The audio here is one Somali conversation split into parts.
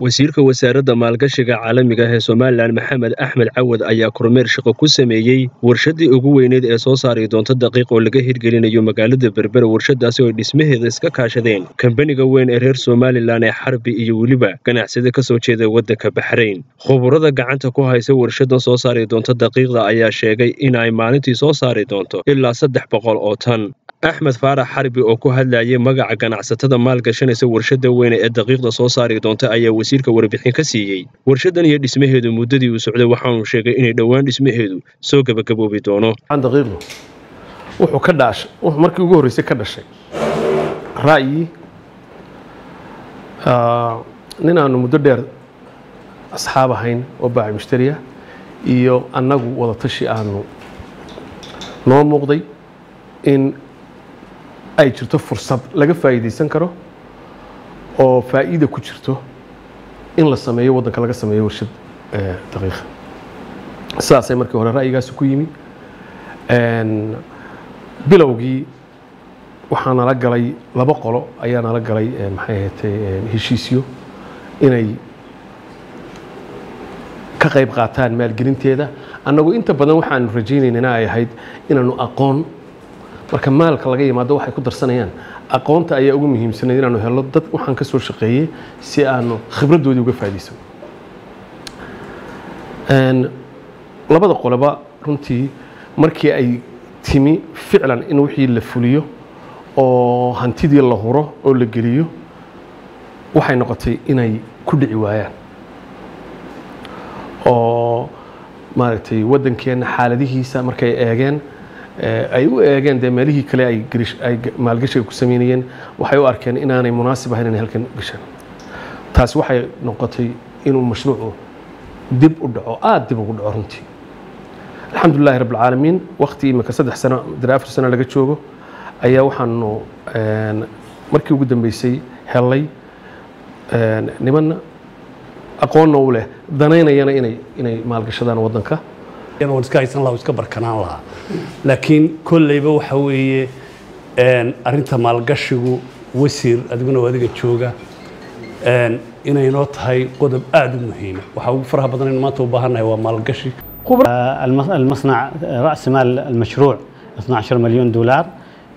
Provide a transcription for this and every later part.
wasiirka wasaaradda maalgashiga caalamiga ah ee somalilan maxamed axmed cawad ayaa kormeer shaqo ku sameeyey warshaddii ugu weyneyd ee soo saari doonta daqiiq oo laga hirgelinayo magaalada berbera warshadaasi oo ay dhismaheeda iska kaashadeen kambaniga weyn ee reer somalilan ee xarbi iyo weliba ganacsida ka soo jeeda waddanka baxrayn khuburada gacanta ku haysa warshadan soo saari doonta daqiiqda ayaa sheegay in ay maalintii soo saari doonto ilaa saddex boqol oo tan axmed faarax xarbi oo ku hadlayay magaca ganacsatada maalgashanaysa warshada weyne ee daqiiqda soo saari doonta ayaa wasiirka warbixin ka siiyey warshadan iyo dhismaheedu muddadii uu socday waxaanu sheegay inay dhowaan dhismaheedu soo gebagaboobi doono daqiiqdu wuxuu ka dhaashay wuxuu markii ugu horreysay ka dhashay ra'yi nin aanu muddo dheer asxaab ahayn oo baaci mushtariya iyo annagu wadatashi aanu noo muuqday in ay jirto fursad laga faa'iidaysan karo oo faa'iida ku jirto in la sameeyo waddanka laga sameeyo warshad daqiiqa sidaasay markii hore ra'yigaasi ku yimi bilowgii waxaa nala galay laba qolo ayaa nala galay maxay ahatay heshiisyo inay ka qayb qaataan maalgelinteeda annagu inta badan waxaanu rajaynaynana ay ahayd inaanu aqoon marka maalka laga yimaado waxay ku darsanayaan aqoonta ayaa ugu muhiimsanayd inaanu helno dad waxaan ka soo shaqeeyey si aanu khibraddoodii uga faa'iidaysano labada qoloba runtii markii ay timi ficlan in wixii la fuliyo oo hantidii la huro oo la geliyo waxay noqotay inay ku dhici waayaan oo maaragtay waddankeenna xaaladihiisa markay eegeen ay u eegeen dee meelihii kale ay maalgashiga ku sameynayeen waxay u arkeen inaanay munaasib ahayn inay halkan gashaan taasi waxay noqotay inuu mashruucu dib u dhaco aada dib ugu dhaco runtii alxamdulilahi rabb alcaalamiin waqti imika saddex sano dare afar sano laga joogo ayaa waxaanu markii ugu dambeysay hellay nimanna aqoonna u leh danaynayana inay inay maalgashadaan waddanka waan iska haysan lahaa iska barkanaan lahaa laakiin kolleyba waxa weeye arrinta maalgashigu wasiir adiguna oo adiga jooga inay noo tahay qodob aada u muhiima waxaa ugu faraha badan in maanta u baahannahay waa maalgashi المصنع رأس مال المشروع 12 مليون دولار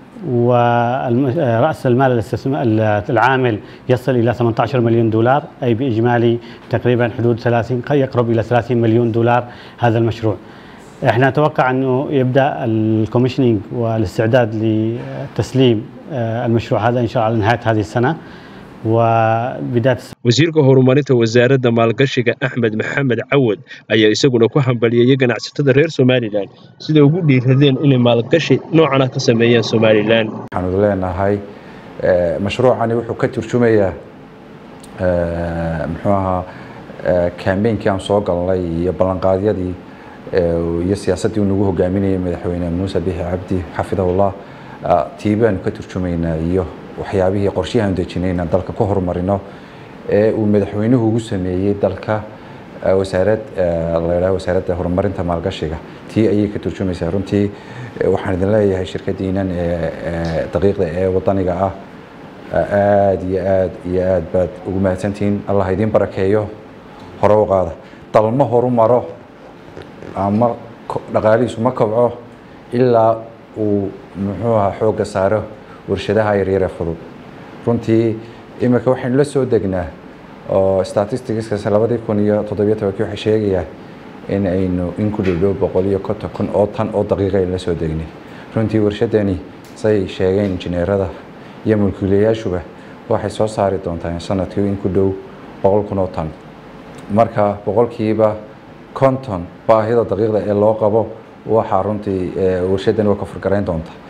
ورأس المال العامل يصل إلى 18 مليون دولار أي بإجمالي تقريبا حدود 30 يقرب إلى 30 مليون دولار هذا المشروع احنا نتوقع انه يبدا الكوميشننج والاستعداد لتسليم المشروع هذا ان شاء الله على نهايه هذه السنه وبدايه wasiirka horumarinta wasaaradda maalgashiga axmed maxamed cawad ayaa isaguna ku hambalyeeyey ganacsatada reer somalilan siday ugu dhiiradeen inay maalgashi noocan ah ka sameeyaan somalilan waxaanu leenahay mashruucani wuxuu ka turjumayaa muxuu ahaa kambeynkii aan soo galnay iyo ballanqaadyadii iyo siyaasaddii uu nagu hogaaminayay madaxweyne muuse bixi cabdi xafidahullah tii baanu ka turjumaynaa iyo waxyaabihii qorshihi aan dejinayna dalka ku horumarino ee uu madaxweynuhu ugu sameeyey dalka wasaarad la yidhaha wasaaradda horumarinta maalgashiga tii ayay ka turjumaysaa runtii waxaan idin leeyahay shirkaddiinan ee daqiiqda ee wadaniga ah aada iyo aad iyo aad baad ugu mahadsantihiin allah idiin barakeeyo hore u qaada dalma horu maro ama dhaqaalihiisu ma kobco ilaa uu muxuu ahaa xoogga saaro warshadaha yaryare fudud runtii imika waxaynu la soo degnaa oo statisticskaas labadii kun iyo toddobiyo tobankii waxay sheegayaa in aynu in ku dhowdhow boqol iyo konton kun oo tan oo daqiiqa aynu la soo degnay runtii warshadani say sheegeen injineerada iyo mulkiilayaashuba waxay soo saari doontaa sanadkii in ku dhow boqol kun oo tan marka boqolkiiba konton baahida daqiiqda ee loo qabo waxaa runtii warshadani waa ka furgarayn doonta